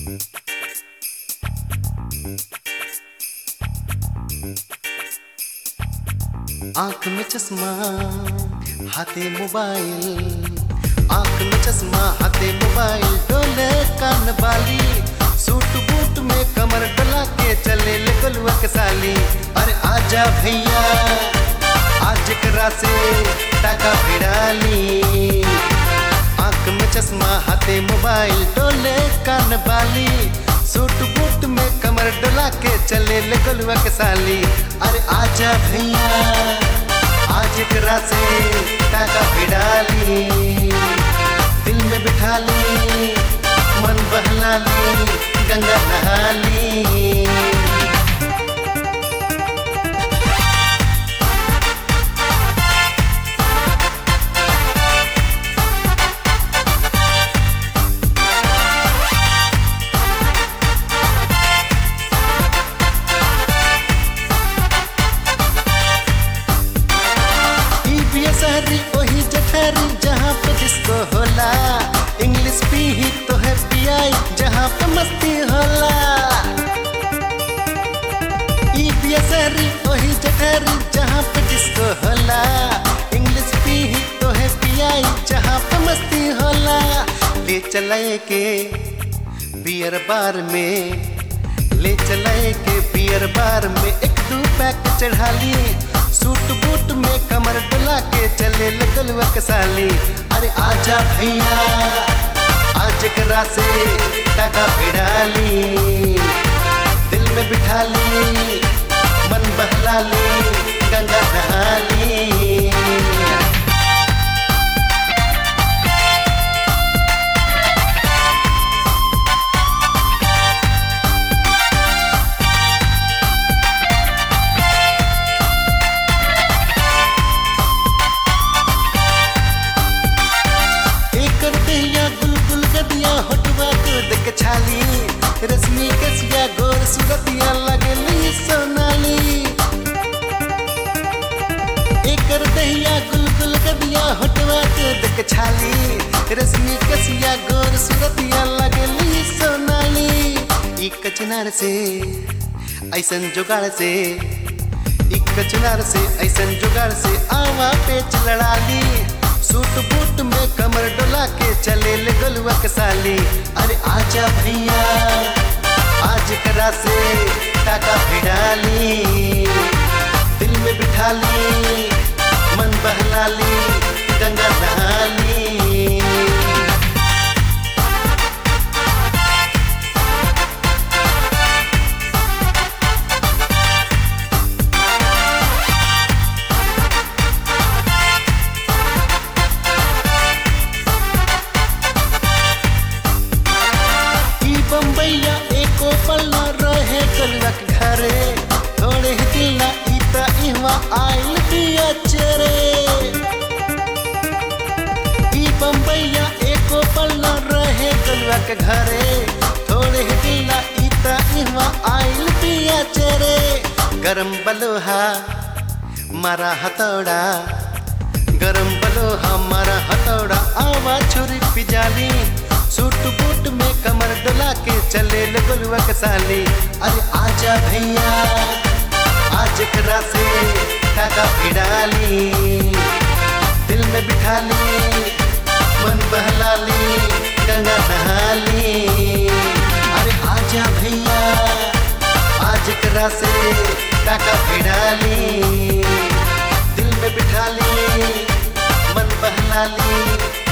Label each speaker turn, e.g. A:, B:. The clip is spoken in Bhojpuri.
A: आंख में चश्मा हाथे मोबाइल आंख में चश्मा हाथे मोबाइल डोले कान बाली सूट बूट में कमर डला के चले ले गलुआ के साली अरे आजा भैया आज करा से टाका भिड़ाली आंख में चश्मा हाथे मोबाइल डोले कान बाली सूट बूट में कमर डोला के चले ले गलुआ के साली अरे आजा भैया आज करा से टाका भिड़ाली दिल में बिठा ली मन बहला ली गंगा नहा ली शहरी वही जठरी जहाँ पे डिस्को होला इंग्लिश पी ही तो है पियाई जहाँ पे मस्ती होला ई पिया शहरी वही जठरी जहाँ पे डिस्को होला इंग्लिश पी ही तो है पियाई जहाँ पे मस्ती होला ले चलाए के बियर बार में ले चलाए के बियर बार में एक दो पैक चढ़ा लिए सूट बूट में कमर डला के चले लगलुआ के साली अरे आजा भैया आज करा से टाका भिड़ाली दिल में बिठा ली मन बहला ली गंगा नहा ली गदिया होटवा को देख छाली रश्मि कसिया गोर सूरतिया लगली सोनाली एकर दहिया गुलगुल गदिया होटवा को देख छाली रश्मि कसिया गोर सूरतिया लगली सोनाली ई कचनार से ऐसन जुगाड़ से ई कचनार से ऐसन जुगाड़ से आवा पेच लड़ा ली सूट बूट में कमर डोला के चले ले गलुआ के साली अरे आजा भैया आज करा से टाका भिड़ाली दिल में बिठा ली मन बहला ली गंगा नहा ली बम्बैया एको पल्ला रहे गलक घरे थोड़े ही दिला इता इहवा आइल दिया चरे ई बम्बैया एको पल्ला रहे गलक घरे थोड़े ही दिला इता इहवा आइल दिया चरे गरम बलोहा मारा हथौड़ा गरम बलोहा मारा हथौड़ा आवा छुरी पिजाली सूट बूट में कमर डोला के चले लगलुआ के साली अरे आजा भैया आज करा से टाका भिड़ाली दिल में बिठा ली मन बहला ली गंगा नहा ली अरे आजा भैया आज करा से टाका भिड़ाली दिल में बिठा ली मन बहला ली